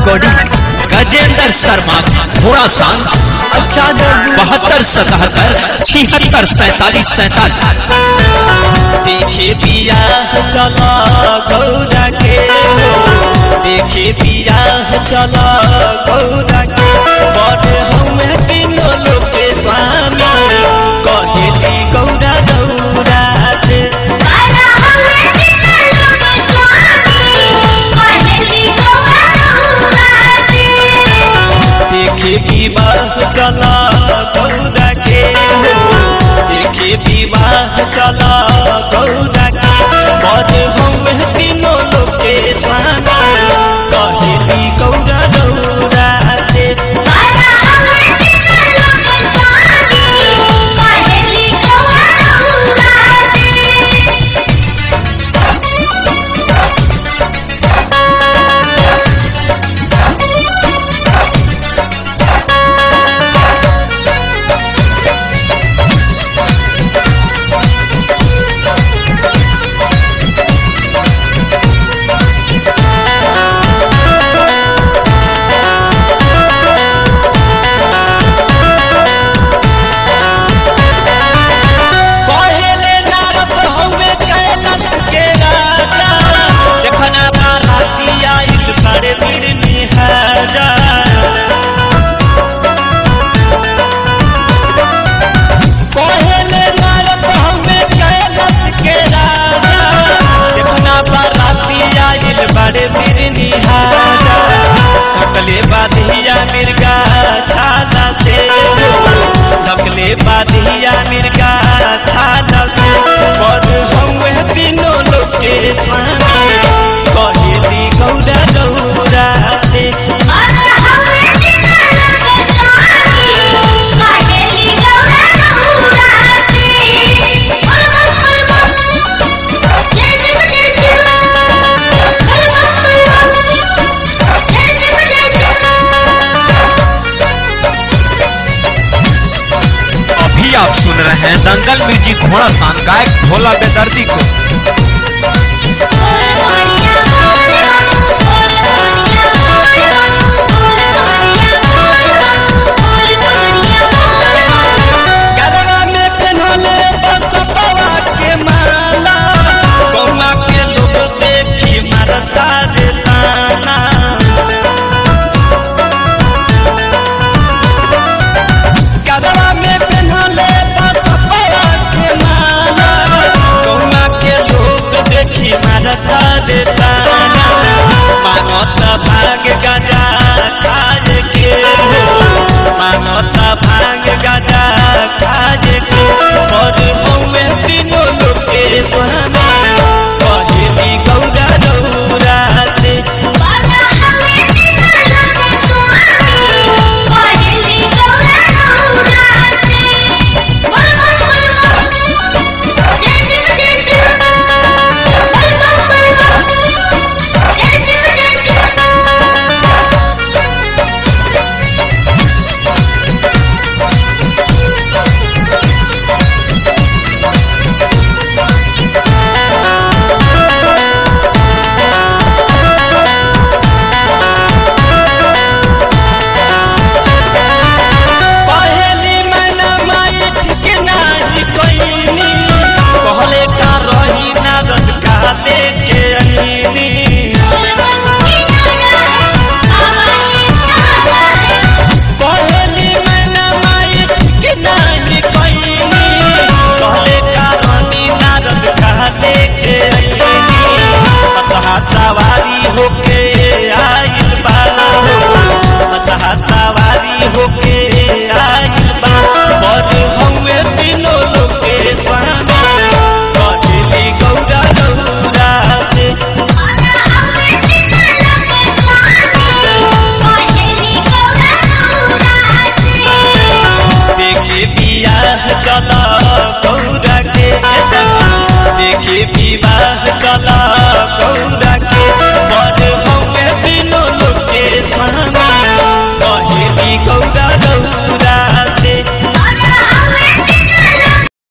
recording Gajendra Sharma घोड़ा सांग अच्छा दर्द बहत्तर सतहत्तर छिहत्तर सैतालीस सैतालीस देखे बियाह चला गौरा के हो देखे बियाह चला गौरा के बड़ हमें तीनों लोग के स्वामी कहेली गौरा गौरा से बाला हमें दिल लोग स्वामी कहेली गौरा गौरा से देखे विवाह चला गौरा के हो देखे विवाह चला गौरा के बड़ हमें तीनों लोग के स्वामी कहेली गौरा गौरा से बाला हमें दिल लोग स्वामी कहेली गौरा गौरा से पहले नारद हमे कैलाश के राजा देखना बाराती आइल बड़े बीड़ निहारा पहले नारद हमे कैलाश के राजा देखना बाराती आइल बड़े बीड़ निहारा ढकले बाधिया मिर्गा छाला से ढकले बाधिया मिर्गा छाला से बड़ हमे तीनों लोग के स्वामी कहेली गौरा गौरा से बाला हमें दिल लोग स्वामी कहेली गौरा गौरा से बोल बोल बोल बोल जैसे जैसे बोल बोल बोल जैसे जैसे अभी आप सुन रहे हैं दंगल म्यूजिक घोड़ा सान गायक भोला बेदर्दी को बोल बोलिया बोल बोल बोलिया बोल बोल बोलिया बोल बोल बोलिया बोल गरबा में पहनले बसपवा के माला गौवा के लोग देखी मारता रे ताना गरबा में पहनले बसपवा के माला गौवा के लोग देखी मारता रे ताना मानत भाग गजा खाए के हो मानत भाग गजा खाए के और हमें तीनों लोग के स्वामी कहेली गौरा गौरा से बाला हमें दिल लोग स्वामी कहेली गौरा गौरा से बोल बोल बोल बोल जैसे जैसे बोल बोल बोल बोल जैसे जैसे पहली मैना माई ठीक नाही कोइनी कहले का रही नारद का लेके अनीनी बोल बोल की जाना है बाबा की जाना है पहली मैना माई ठीक नाही कोइनी कहले का रही नारद का लेके अनीनी मसहा सवारी होके आइल बा मसहा सवारी होके आइल बा बड़ हमे तीनों लोग के स्वामी कहेली गौरा गौरा से बाला हमें दिल लोग स्वामी कहेली गौरा गौरा से देखे बियाह चला गौरा के देखे विवाह चला गौरा के बड़ हमें तीनों लोग के स्वामी कहेली गौरा